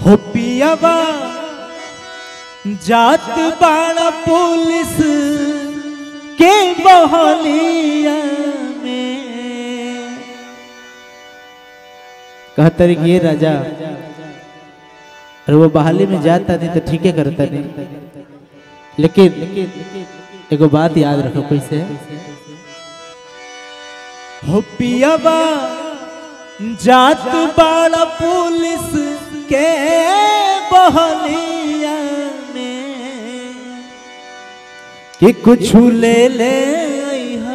हो पियावा जात बाड़ा पुलिस के बहलिया में कहता रे कि ये राजा अरे वो बहाली में जाता नहीं तो ठीक है करता नहीं लेकिन एगो बात याद रखो कैसे हो पियावा जात बाड़ा पुलिस के बहलिया में कि कुछ ले ले अइहा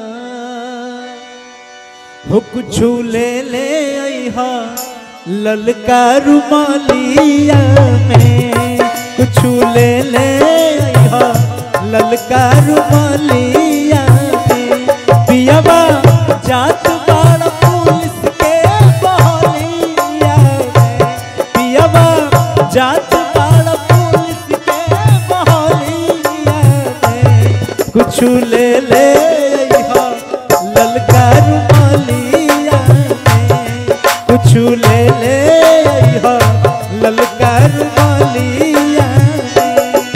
हो कुछ ले ले अइहा ललका रुमालिया में कुछ ले ले अइहा ललका रुमालिया में पियावा जात बाड़ा पुलिस के बहलिया में पियावा जात बाड़ा पुलिस के बहलिया में कुछ ले ले अइहा ललका रुमालिया में कुछ ले ले अइहा ललका रुमालिया में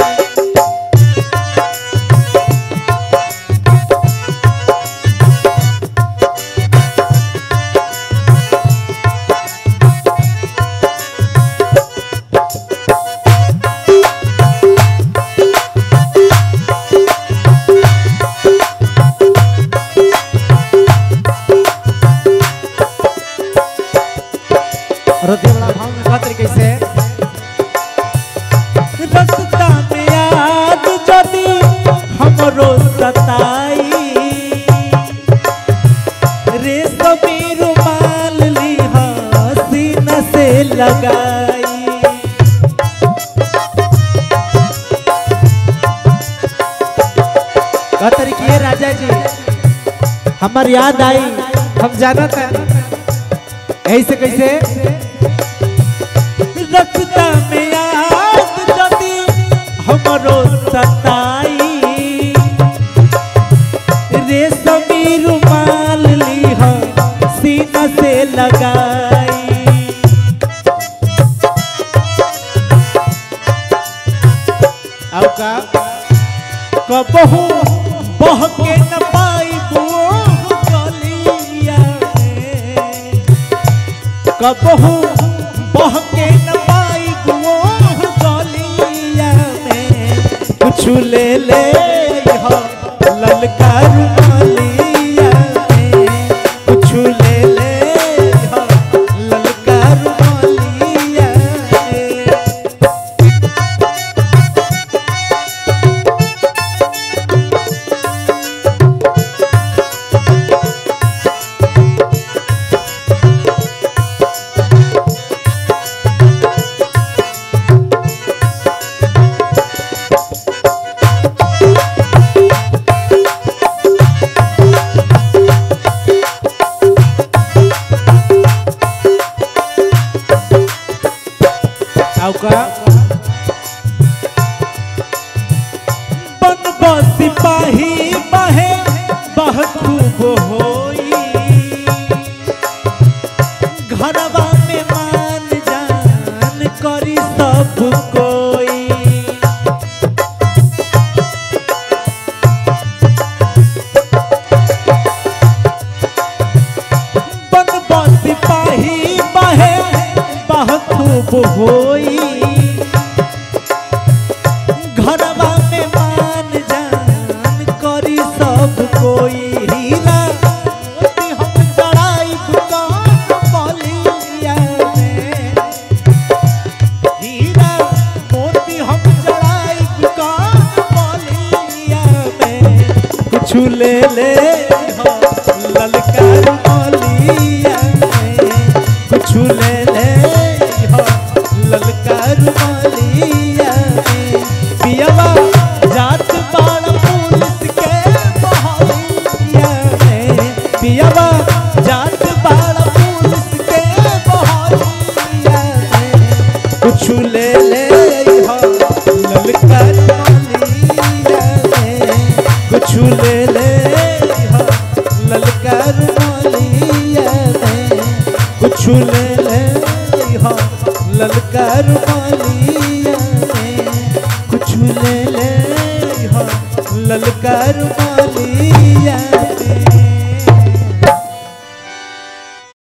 रति वाला भाव में कहत रही कैसे रस्ता में याद जदी हमरो सताई रे सभी रुमाल लिहा सीना से लगाई कहत रही कि ये राजा जी हमार याद आई हम जानत है ऐसे कैसे रस्ता में याद जदी हमरो सताई रे सभी रुमाल लिहा सीना से लगाई अब का कबहू बह के न पाई गलिया में कबहू बह के न पाई गलिया में कुछ ले ले अइहा ललका रुमालिया में कुछ ले ले अइहा ललका रुमालिया में अब का बन सिपाही बहे बह खूब होई घरवा में मान जान करी सब कोई बन सिपाही बहे बह खूब होई घरवा में मान जान करी सब कोई हीरा मोती हम चढ़ाई दुकान बलिया में हीरा मोती हम चढ़ाई दुकान बलिया में कुछ ले ले हो ललका रुमालिया में कुछ ले ले हो ललका रुमालिया में पियवा जात बाड़ पुलिस के बहलिया में पियवा जात बाड़ पुलिस के बहलिया में कुछ ले ले हो ललका रुमालिया में कुछ ले ले हो ललका रुमालिया में कुछ ले ले हो ललका रुमालिया में कुछ ले ले हो ललका रुमालिया में